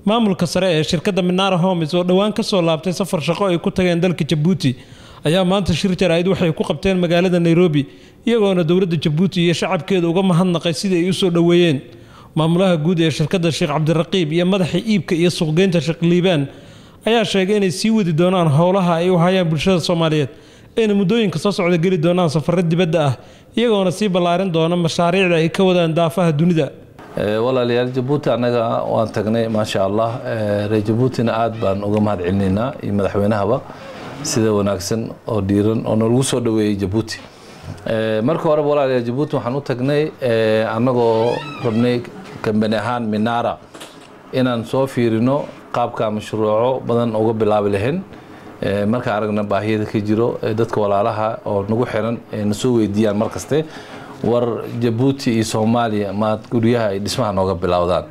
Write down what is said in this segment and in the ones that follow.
maamulka sare ee shirkadda minara homes oo dhowaan ka soo laabtay safar shaqo ay ku tageen dalka jabuuti ayaa maanta shir jaraa'id waxay ku qabteen magaalada nairobi iyagoona dowladda jabuuti iyo shacabkeeda uga mahadnaqay sidii ay u soo dhoweeyeen maamulaha guud ee shirkadda sheekh cabdiraqiib iyo madaxa iibka iyo suuqgeynta sheekh liibaan ayaa sheegay inay sii wadi doonaan howlaha ay u hayaan bulshada soomaaliyeed ayna muddooyinka soo socda geli doonaan safarro dibadda ah iyagoona sii ballaarin doona mashaariicda ay ka wadaan daafaha dunida walaalayaal jabuuti annaga waan tagnay maasha allah reer jabuutina aad baan uga mahad celinaynaa iyo madaxweynahaba sida wanaagsan oo dhiiran oo nalagu soo dhoweeyey jabuuti marka horeba walaalayaal jabuuti waxaan u tagnay annagoo rabnay kambani ahaan minara inaan soo fiirino qaabka mashruuco badan uga bilaabi lahayn markaan aragna baahiyada ka jiro dadka walaalaha oo nagu xiran na soo weydiiyaan mar kaste war jabuuti iyo soomaaliya maad guryaha ay dhismaha nooga bilowdaan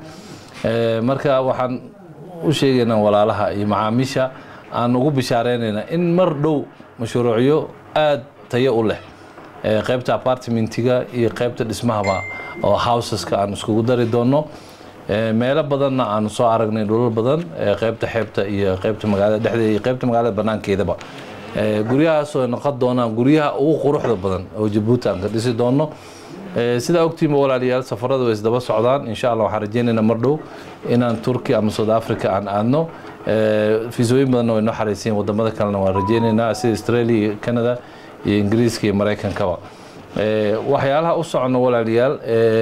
marka waxaan u sheegaynaa walaalaha iyo macaamiisha aan ugu bishaareynayna in mar dhow mashruucyo aad tayo u leh qaybta apartmentiga iyo qaybta dhismahaba oo houseska aan iskugu dari doono meelo badanna aanu soo aragnay dhulal badan qaybta xeebta iyo qaybta magaalada dhexdeeda iyo qaybta magaalada banaankeedaba guryahaasoo noqon doonaan guryaha ugu quruxda badan oo jabuuti aan ka dhisi doono sidaa ogtiinba walaalayaal safarada way isdaba socdaan insha allah waxaan rajeynaynaa mar dhow inaan turkiya ama south africa aan aadno fiisooyin badanna way noo xaraysiin wadamada kalena waan rajeynaynaa sida australia iyo canada iyo ingiriiska iyo maraykankaba waxyaalaha u socono walaalayaal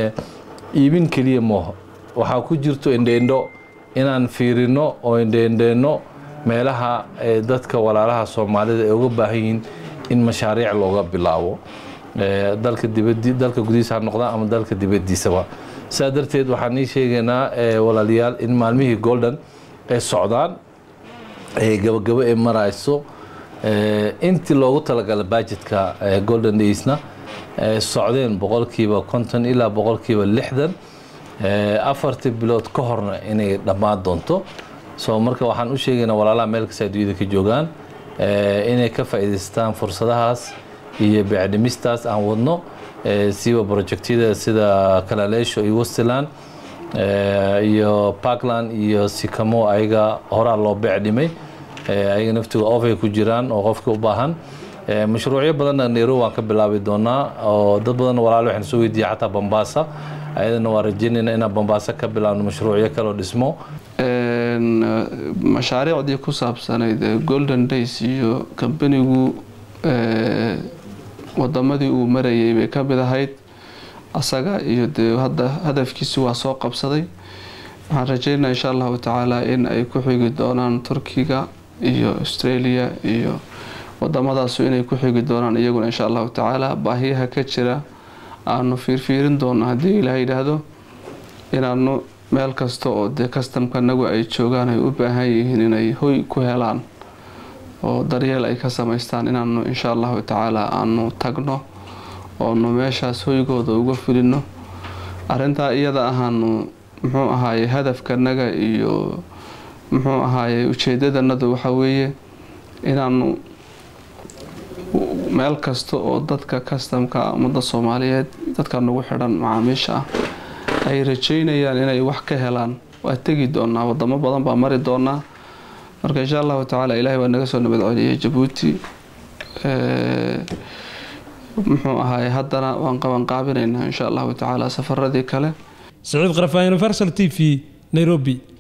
iibin keliya mooho waxaa ku jirto indheindho inaan fiirino oo indheindheenno meelaha dadka walaalaha soomaalida ay uga baahan yihiin in mashaariic looga bilaabo dalka dibadi dalka gudihiisa ha noqdaan ama dalka dibadiisaba sidaa darteed waxaan ii sheegaynaa walaalayaal in maalmihii golden ay socdaan gabagabo ay marayso intii loogu talagala budgetka golden daysna socdeen boqolkiiba konton ilaa boqolkiiba lixdan afartii bilood ka horna inay dhammaan doonto so marka waxaan u sheegaynaa walaalaha meel kasta adduunyada ka joogaan inay ka faa'iidaystaan fursadahaas iyo beecdhimistaas aan wadno siiba projectyada sida kalaleesho iyo westland iyo parkland iyo sikamo ayaga horaa loo beec dhimay ayaga naftiga ofay ku jiraan oo qofka u baahan mashruucyo badanna nairobi waan ka bilaabi doonaa oo dad badanna walaalo waxaan soo weydiiyay xataa bambaasa ayadana waa rajeynayna inaan bambaasa ka bilaabno mashruucyo kaloo dhismo mashaariicdii ku saabsanayd golden days iyo kambanigu wadamadii uu marayay bay ka mid ahayd asaga iyo dee hadda hadafkiisi waa soo qabsaday waxaan rajeynaa insha allahu tacaala in ay ku xigi doonaan turkiga iyo australia iyo wadamadaasu inay ku xigi doonaan iyaguna insha allahu tacaala baahiyaha ka jira aanu fiirfiirin doono haddii ilaah yidhaahdo inaanu meel kasta oo dee kastamka nagu ay joogaan ay u baahan yihiin inay hoy ku helaan oo daryeel ay ka samaystaan inaanu insha allahu tacaala aanu tagno oonu meeshaas hoygooda uga fulino arintaa iyada ahaanu muxuu ahaaye hadafkanaga iyo muxuu ahaaye ujeedadanadu waxa weeye inaanu meel kasta oo dadka kastamka ummadda soomaaliyeed dadka nagu xidhan macaamiisha ah ay rajeynayaan inay wax ka helaan waa tegi doonaa wadamo badan baa mari doonaa marka insha allahu tacaala ilaahay waa naga soo nabad celiyay jabuuti muxuu ahaay haddana waan qabanqaabinaynaa insha allahu tacaala safaradii kale saciid qarafaa universal t v nairobi